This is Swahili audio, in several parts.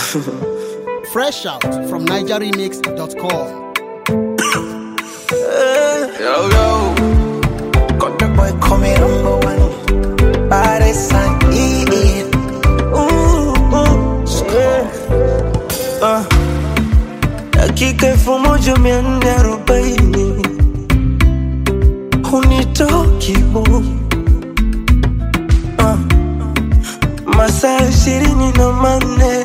Fresh out from NigerRemix.com. Yo, yo. Got the boy coming number one. Body sign, E, E. Ooh, ooh, yeah. Uh. Dakika elfu moja mia nne arobaini hunitoki huu uh. Masaa ishirini na manne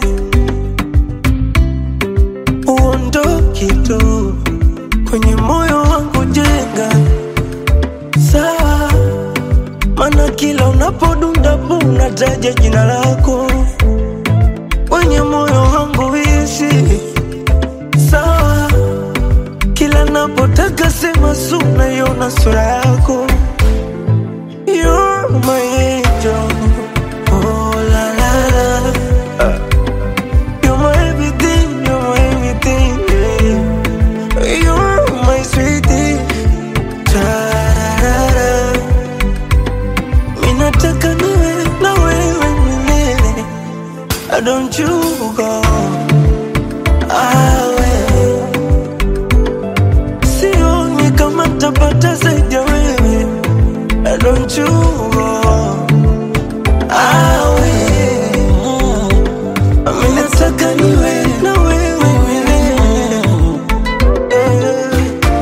uondoki tu kwenye moyo wangu jenga sawa, mana kila unapodunda bu unataja jina lako kwenye moyo wangu ishi sawa, kila napotaka sema su naiona sura yako You're my angel. Oh, la, la, la. You're my everything, you're my everything, yeah. You're my sweetie. Ta-ra-ra-ra. Minataka niwe na wewe milele. Ah, Don't you go awe sioni kama tapata zaidi ya wewe Ah, Don't you go awe Minataka niwe na wewe milele Eh.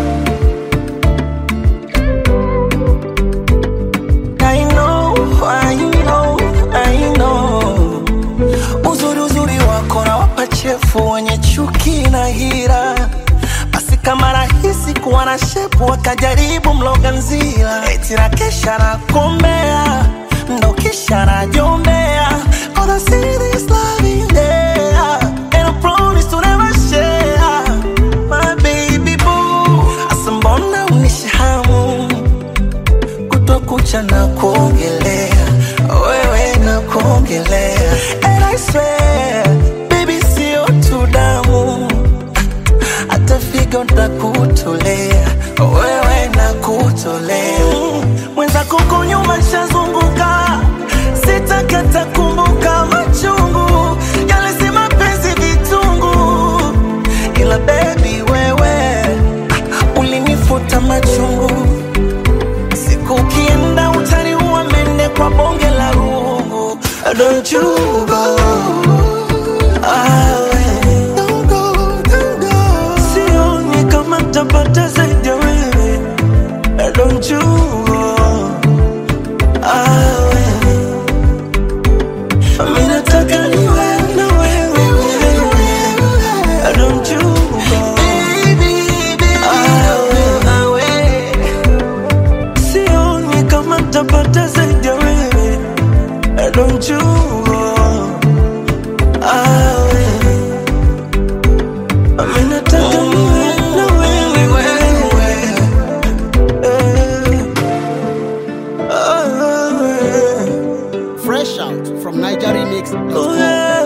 I know, I know, I know. Uzuri uzuri wako na wapachefu wenye chuki na hira, basi kama rahisi kuwa na shepu wakajaribu mloga nzila, eti na kesha na kombea ndo kisha najombea Gonna see this love in there And I promise to never share My baby boo Asa mbona unishahamu kutwa kucha na kuongelea wewe na kuongelea and I swear baby sio tu damu hata figo ntakutolea wewe na kutolea mwenzako huko nyuma shazunguka sitakata kumbuka machungu yale si mapenzi vitungu ila baby wewe ah, ulinifuta machungu siku ukienda utaniua mende kwa bonge la rungu don't you go awe don't go, don't go. sioni kama tapata zaidi ya wewe don't you go awe mi nataka niwe na wewe milele. don't you go awe, awe sioni kama tapata zaidi ya wewe don't you go awe Mimi nataka niwe na wewe Eh, awe. Fresh out from NigerRemix.com. Oh, yeah.